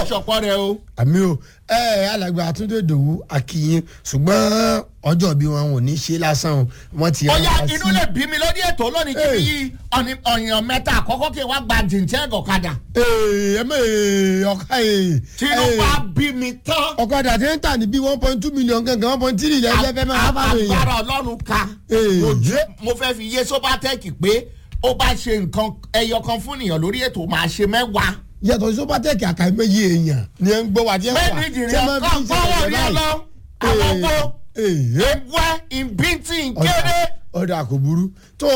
ṣọpọ́ rẹ o. àmì o ẹ ẹ alàgbà àtúndé dòwú akínyìn ṣùgbọ́n ọjọ́ bí wọn ò ní ṣe lásán o wọ́n ti ọ̀ya rán wa inú sí- lè bí mi lórí ètò lónìí kí mi yí ọ̀nì- ọ̀yàn mẹ́ta àkọ́kọ́ kí n wá gba jìntẹ́ ọ̀kadà. Ee, ẹ mẹ́ ọ̀ka ee. tinubu á bí mi tán. ọ̀kadà tí ń tà ní bí one point two million gangan one point three lẹ́jẹ̀ fẹ́ máa bá mi yàn. agbára ọlọ́run ka. Ee. ojú mo fẹ́ fi yé sobatec pé ó bá ṣe nǹkan ẹyọ kan fún ènìyàn lórí ètò máa ṣe mẹ́wàá. yàtọ̀ sọ́pàtẹ́kì àkàìmọye èèyàn ni ẹ ń gbọ́ wa tí ẹ wà bẹ́ẹ̀ni tí ẹ ìjìnlẹ̀ máa kan fi ń fọwọ́ ṣẹlẹ̀ rí báyìí. ọlọ́ àwọn gbó Ee, ẹgbẹ́ ìbíntì kéré. ọ̀dà kò burú tó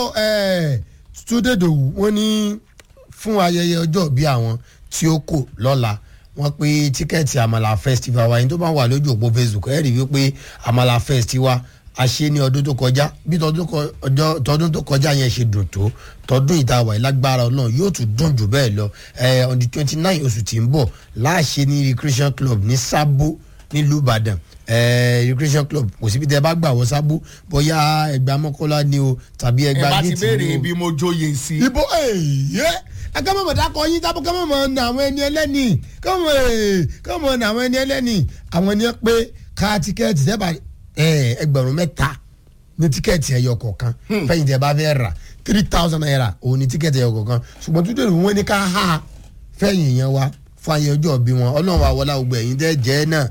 túndédòwú wọn ní fún ayẹyẹ ọjọ́ bí àwọn tí ó kò lọ́la wọ́n pé tíkẹ́ẹ̀tì àmàlà festival wa yín tó bá wà lójú òpó facebook ẹ̀ rí wípé àmàlà festival a ṣe ní ọdún tó kọjá bí tọdún kọ- ọjọ́- tọdún tó kọjá yẹn ṣe dùn tó tọdún ìtawà ìlágbára ọlọ́run yóò tún dùn jù bẹ́ẹ̀ lọ ẹ̀ on the twenty nine oṣù tí ń bọ̀ láàṣẹ ní recreation club ní sábó nílùú ìbàdàn eh, recreation club kò síbi tẹ bá gbà wọ sábó bóyá ẹgbàá mọ́kànlá ni o tàbí ẹ ẹgbàá bá ti gíìtì béèrè ni o bí mo jóye sí. ibo ẹyẹ ẹgbẹ́ mọ̀mọ́ dákọ̀ yín tábọ̀ kẹ́ mọ̀mọ́ ní àwọn ẹni ẹlẹ́ni kọ́mọ̀ kọ́mọ̀ ní àwọn ẹni ẹlẹ́ni àwọn ẹni pé ká tíkẹ́ẹ̀tì tẹ́ bá ẹgbẹ̀rún mẹ́ta ní tíkẹ́ẹ̀tì ẹyọ kọ̀ọ̀kan fẹ́yìn tẹ́ bá fẹ́ rà three thousand naira òun ní tíkẹ́ẹ̀tì ẹyọ kọ̀ọ̀kan ṣùgbọ́n tó dèrò wọn ní ká há fẹ́yìn yẹn wá fún ayé ọjọ́ bí wọn ọlọ́run wa wọlá gbogbo ẹ̀yìn tẹ́ jẹ́ náà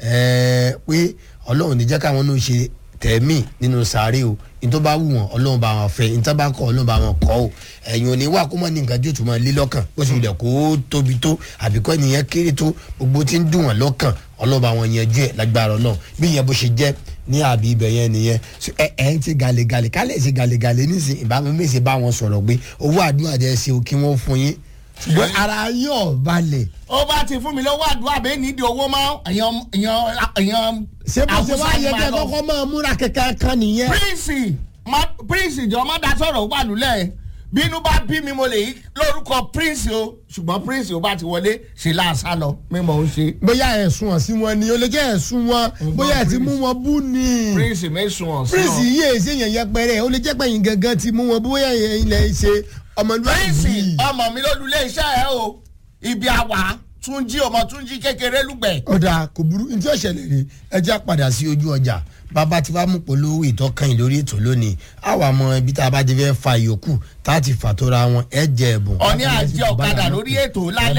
ẹ̀ẹ́ pé ọlọ́run ní jẹ́ káwọn náà ṣe tẹ̀mí nínú sáré o ní tó bá wù wọn ọlọ́run bá wọn fẹ́ ní tó bá kọ́ ọlọ́run bá wọn kọ́ o ẹ̀yin ò ní wà kó mọ̀ ní nǹkan tí yóò tún máa lé lọ́kàn bó ṣe wulẹ̀ kó tóbi tó àbíkọ́ ènìyàn kéré tó gbogbo tí ń dùn wọn lọ́kàn ọlọ́run bá wọn yanjú ẹ̀ lágbára ọlọ́run bí ìyẹn bó ṣe jẹ́ ní àbí ibẹ̀ yẹn nìyẹn So, ẹ ẹ ń ti gàlégàlé kálẹ̀ ṣe gàlégàlé nísìnyí ìbámu mèsì bá wọn sọ̀rọ̀ pé owó àdúrà jẹ́ ṣe o kí wọ́n fún yín ṣùgbọ́n ara yín ọ̀ balẹ̀ ó bá ti fún mi lọ́wọ́ àdúrà bẹ́ẹ̀ nídìí owó mọ́ èèyàn èèyàn èèyàn. ṣé bó ṣe wá yẹ kẹ́ kọ́kọ́ máa múra kẹ̀kẹ́ kan nìyẹn. prince ma prince jọ má da sọ̀rọ̀ wà lulẹ̀ bínú bá bí mi mo lè yí lórúkọ prince o ṣùgbọ́n prince o bá ti wọlé ṣe láàṣà lọ mímọ́ ń ṣe. bóyá ẹ̀sùn ọ̀sìn wọn ni ó lè jẹ́ ẹ̀sùn wọn bóyá ẹ̀ ti mú wọn bú ni. prince mẹ́sùn ọ̀sán. prince yìí èsì èèyàn yẹpẹrẹ ó lè jẹ́ pẹ̀yìn gangan ti mú wọn bóyá ilẹ̀ ṣe prince ọmọlúwàbí. ọmọ mi lólulẹ̀ iṣẹ́ ẹ o ibi àwà túnjí ọmọ túnjí kékeré lùgbẹ̀. ọ̀dà kò burú ní tí ó ṣẹlẹ̀ rè ẹ já padà sí ojú ọjà bàbá tí wàá mú polówó ìtọ́kàn lórí ètò lónìí àwa mọ ibi tá a bá ti fẹ́ fa ìyókù tá a ti fà tó ra wọn ẹ jẹ ẹ̀bùn. ọ̀ní àjẹ ọ̀kadà lórí ètò lálẹ́.